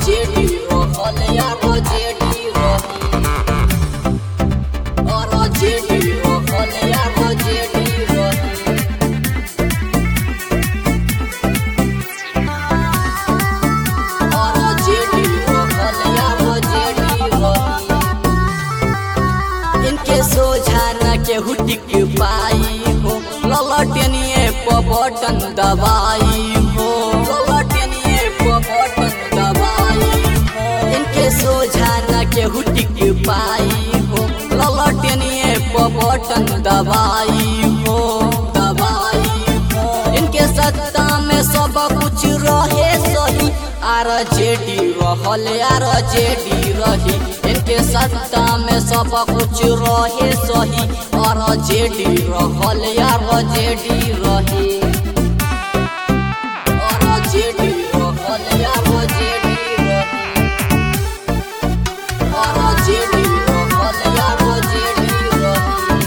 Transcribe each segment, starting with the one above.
JD रहल यार JD रही और जेडी रहल यार जेडी रही और जेडी रहल यार जेडी रही इनके सोझा न केहू टिक पाई हो ललटनिए प बटन दबाई हो ललटनिए प बटन दबाई हो इनके सोझा न केहू टिक पाई हो ललटनिए प बटन दबाई हो दबाई हो इनके सत्ता में सब कुछ रहे सही आर जेडी रहल आर जेडी रही इनके सत्ता में सब कुछ रहे सही और जेडी रहल आर जेडी रही और जेडी रहल आर जेडी रही और जेडी रहल आर जेडी रही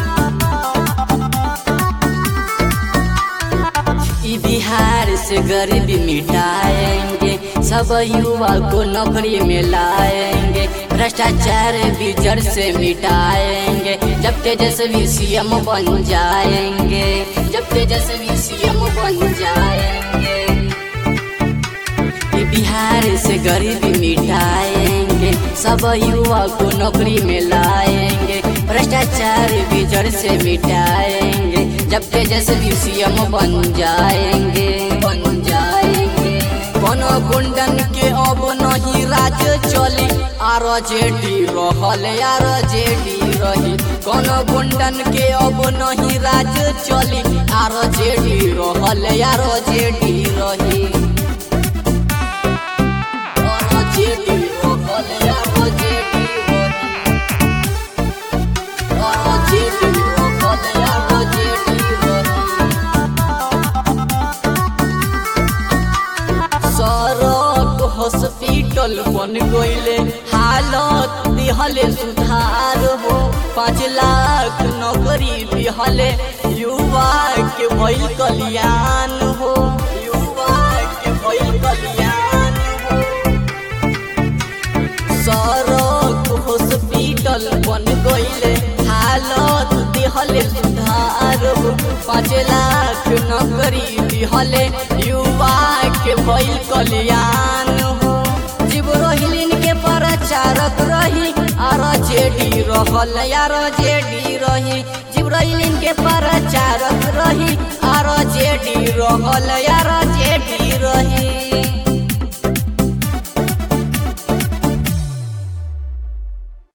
ई बिहार से गरीबी मिटाएंगे सब युवा को नौकरी में लाएंगे भ्रष्टाचार भी जड़ से मिटाएंगे जब तेजस्वी सीएम बन जाएंगे जब तेजस्वी सीएम बन जाएंगे ई बिहार से गरीबी मिटाएंगे सब युवा को नौकरी में लाएंगे भ्रष्टाचार भी जड़ से मिटाएंगे जब तेजस्वी सीएम बन जाएंगे बन जाएंगे कोनो गुंडन के अब नहीं राज चली आर जेडी रहल आर जेडी रही कोनो गुंडन के अब नहीं राज चली आर जेडी रहल आर जेडी रही और जेडी रहल आर जेडी रही और जेडी रहल आर जेडी रही सड़क हॉस्पिटल बन गईले हालत दिहले सुधार हो पाँच लाख नौकरी दिहले युवा के भइल कल्याण हो युवा के भइल कल्याण हो सड़क हॉस्पिटल बन गईले हालत दिहले सुधार हो पाँच लाख नौकरी दिहले युवा के भइल कल्याण हो जीव रोहिलिन के प्रचारक रही आर जेडी रहल यार जेडी रही जीव रोहिलिन के प्रचारक रही आर जेडी रहल यार जेडी रही